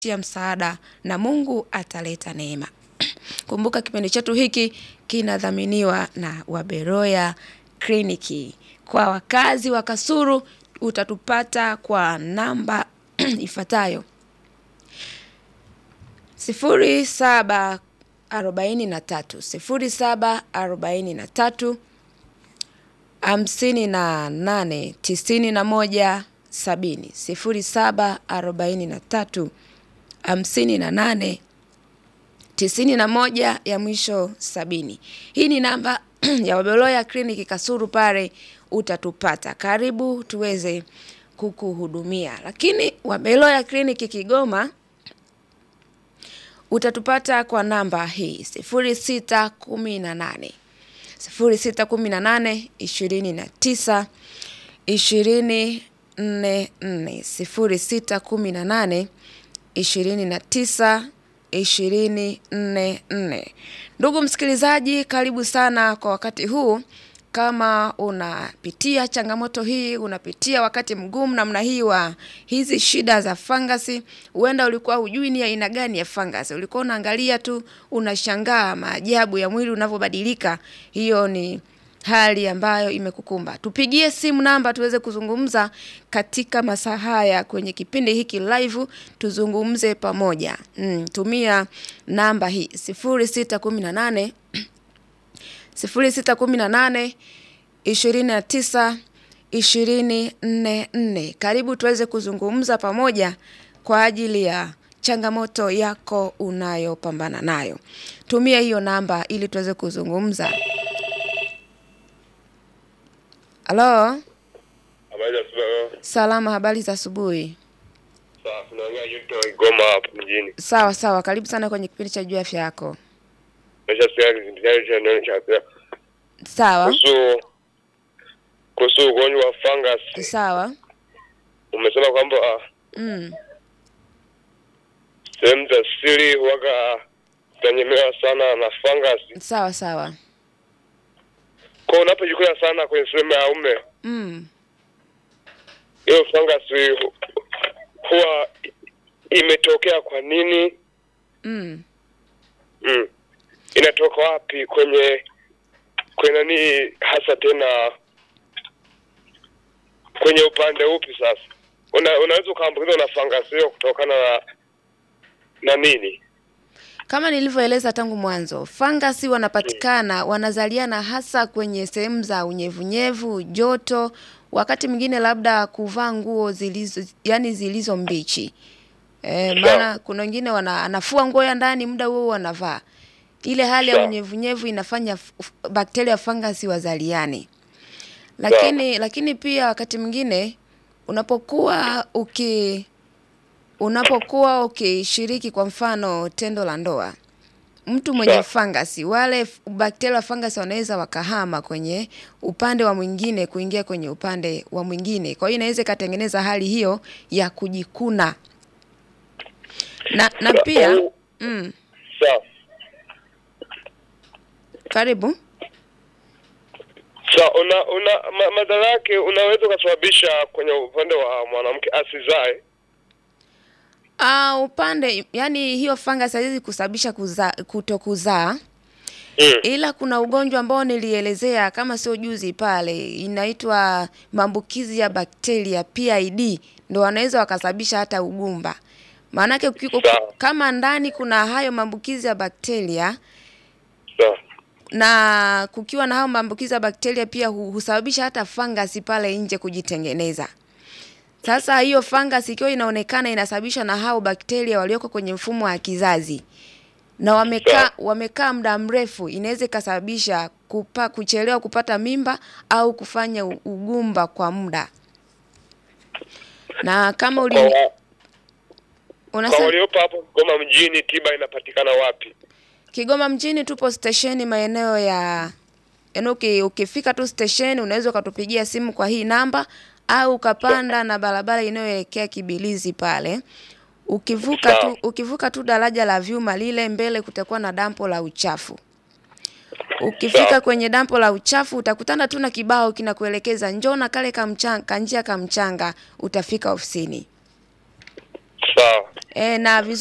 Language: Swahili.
tia msaada na Mungu ataleta neema. Kumbuka kipindi chetu hiki kinadhaminiwa na Waberoya Kliniki. Kwa wakazi wa Kasulu utatupata kwa namba ifuatayo sifuri saba arobaini na tatu sifuri saba arobaini na tatu hamsini na nane tisini na moja sabini sifuri saba arobaini na tatu hamsini na nane tisini na moja ya mwisho sabini. Hii ni namba ya Wabeloya Kliniki Kasulu, pale utatupata. Karibu tuweze kukuhudumia. Lakini Wabeloya Kliniki Kigoma utatupata kwa namba hii sifuri sita kumi na nane sifuri sita kumi na nane ishirini na tisa ishirini nne nne sifuri sita kumi na nane ishirini na tisa ishirini nne nne. Ndugu msikilizaji, karibu sana kwa wakati huu. Kama unapitia changamoto hii, unapitia wakati mgumu namna hii wa hizi shida za fangasi, huenda ulikuwa hujui ni aina gani ya fangasi, ulikuwa unaangalia tu unashangaa maajabu ya mwili unavyobadilika. Hiyo ni hali ambayo imekukumba. Tupigie simu namba tuweze kuzungumza katika masaa haya kwenye kipindi hiki live, tuzungumze pamoja. Mm, tumia namba hii sifuri sita kumi na nane sifuri sita kumi na nane ishirini na tisa ishirini nne nne. Karibu tuweze kuzungumza pamoja kwa ajili ya changamoto yako unayopambana nayo. Tumia hiyo namba ili tuweze kuzungumza. Halo, Habari za asubuhi. salama, habari za asubuhi. Sawa, tunaongea Yuto Igoma hapo mjini. Sawa sawa, karibu sana kwenye kipindi cha juu ya afya yako. Nimeshasikia kipindi chake cha neno cha afya. Sawa Kuhusu kuhusu ugonjwa wa fungus. sawa, Umesema kwamba ah, mm. sehemu za siri huwaga zinanyemewa sana na fungus. sawa sawa, Kwa hiyo unapojikuna sana kwenye sehemu ya ume, mm. hiyo fungus hu- huwa imetokea kwa nini? Mm. Mm. Inatoka wapi kwenye kwenye nani hasa tena kwenye upande upi sasa? Una, unaweza ukaambukizwa na fangasi hiyo kutokana na na nini? Kama nilivyoeleza tangu mwanzo, fangasi wanapatikana wanazaliana hasa kwenye sehemu za unyevunyevu, joto, wakati mwingine labda kuvaa nguo zilizo yani zilizo mbichi. E, maana kuna wengine wana anafua nguo ya ndani muda huo huo anavaa. Ile hali ya Sawa. unyevunyevu inafanya f- f- bakteria fangasi wazaliane. Lakini lakini pia wakati mwingine unapokuwa uki unapokuwa ukishiriki kwa mfano tendo la ndoa, mtu mwenye Sawa. fangasi, wale f- bakteria wa fangasi wanaweza wakahama kwenye upande wa mwingine kuingia kwenye upande wa mwingine. Kwa hiyo inaweza ikatengeneza hali hiyo ya kujikuna na na pia mm, Sawa. karibu Sawa, una, una ma, madhara yake unaweza ukasababisha kwenye upande wa mwanamke asizae. Ah, upande yani hiyo fangasi haiwezi kusababisha kuza, kutokuzaa Mm. ila kuna ugonjwa ambao nilielezea kama sio juzi pale, inaitwa maambukizi ya bakteria PID, ndo wanaweza wakasababisha hata ugumba. Maanake uki- Sawa. kama ndani kuna hayo maambukizi ya bakteria Sawa. na kukiwa na hayo maambukizi ya bakteria pia hu- husababisha hata fangasi pale nje kujitengeneza. Sasa hiyo fangasi ikiwa inaonekana inasababishwa na hao bakteria walioko kwenye mfumo wa kizazi na wamekaa Sawa. wamekaa muda mrefu, inaweza ikasababisha kupa, kuchelewa kupata mimba au kufanya u- ugumba kwa muda. Na kama uli Kwa, wa- kwa unasema waliopo hapo Goma mjini tiba inapatikana wapi? Kigoma mjini tupo stesheni maeneo ya yaani uki, ukifika tu stesheni unaweza ukatupigia simu kwa hii namba au ukapanda na barabara inayoelekea Kibilizi pale. Ukivuka tu Sawa. ukivuka tu daraja la vyuma lile mbele kutakuwa na dampo la uchafu. Ukifika Sawa. kwenye dampo la uchafu utakutana tu na kibao kinakuelekeza njoo na kale kamchanga, kanjia kamchanga utafika ofisini. Sawa. E, na vizuri